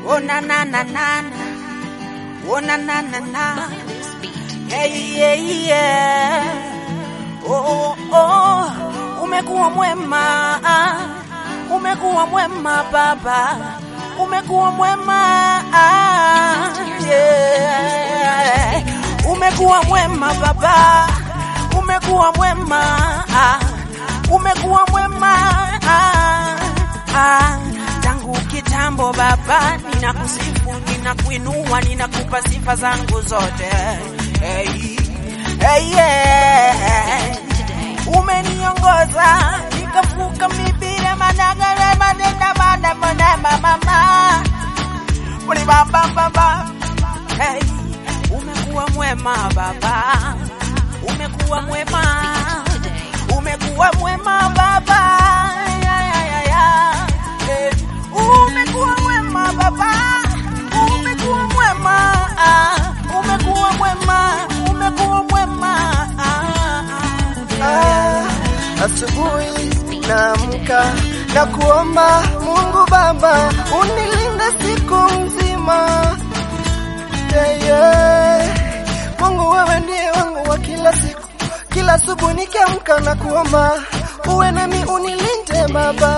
Oh na na na na na. Oh na na na na. Hey yeah yeah. Oh oh. Umekuwa mwema. Umekuwa mwema baba. Umekuwa mwema. Yeah. Umekuwa mwema baba. Umekuwa mwema. Umekuwa mwema. Ah, tangu kitambo baba, ninakusifu, ninakuinua, ninakupa sifa zangu zote. Hey, hey, yeah. Umeniongoza nikavuka mibire madagare madenda mada mada mama Uli baba baba hey, umekuwa mwema baba, umekuwa mwema, umekuwa mwema baba ya, ya, ya, ya. Eh, umekuwa mwema baba, umekuwa mwema, ah, umekuwa mwema, umekuwa mwema ah, Ah, asubuhi naamka na kuomba Mungu Baba unilinde siku mzima. Yeah, yeah. Mungu wewe ndiye wangu wa kila siku, kila asubuhi nikiamka na kuomba uwe nami unilinde Baba.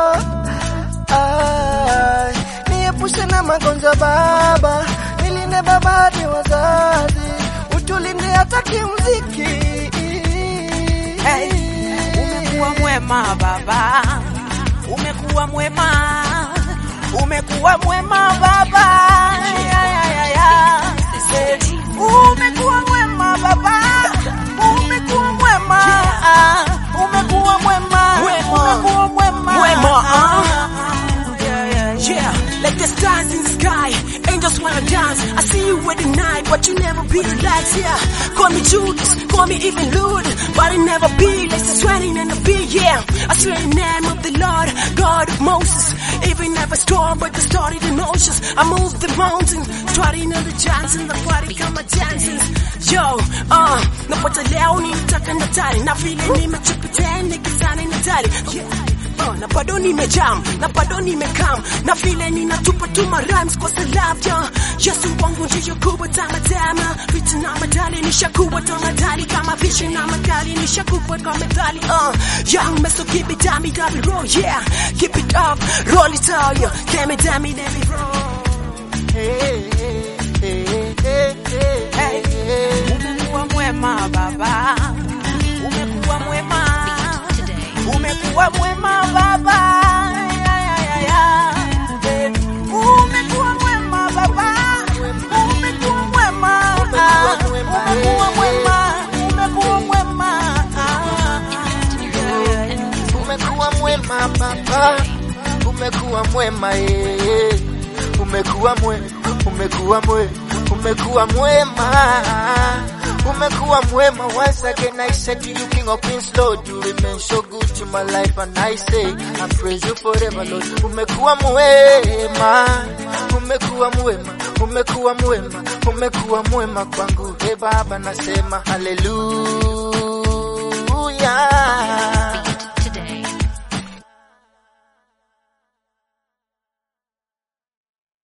Ah, niepushe na magonjwa Baba, nilinde Baba hadi wazazi, utulinde hata kimziki. Hey, umekuwa mwema baba, umekuwa mwema, umekuwa mwema baba, ya, ya, ya, ya. Hey, umekuwa mwema baba, umekuwa mwema, ah, umekuwa mwema, umekuwa mwema, Mwema, ah. Yeah, yeah, yeah. Yeah, like the stars in the sky, angels wanna dance. I see you at the night, but you never be the lights. Yeah, call me Judas, call me even Lord, but it never be like the sweating and the beat. Yeah, I swear in the name of the Lord, God of Moses. Even if a storm, but the started in oceans. I move the mountains, starting in the giants and the party kama dances. Yo, uh, napata leo nitaka natari, na vile nimechipitia nikizani natari. Yeah. Uh, na bado nimejam na bado nimekam na vile ninatupa tuma rhymes kwa salabya Yesu wangu ndiyo kubwa tamatama vitu na madali nishakuwa tamadali kama vishi na madali nishakuwa kwa medali uh, young meso keep it dummy dummy roll yeah keep it up roll it all yeah damn it damn it let me roll Hey, umekuwa mwema baba, umekuwa mwema, umekuwa mwema baba, ya, ya, ya, ya. Eh, umekuwa mwema baba, umekuwa mwema, ah, umekuwa mwema, umekuwa mwema, ah, ya, ya, ya. Umekuwa mwema baba, umekuwa mwema yeye, umekuwa mwema, umekuwa mwema, umekuwa mwema, umekuwa mwema. Once again I said to you, King of Kings, Lord, you remain so good to my life, and I say I praise you forever, Lord. Umekuwa mwema, umekuwa mwema, umekuwa mwema, umekuwa mwema kwangu. He Baba, nasema haleluya.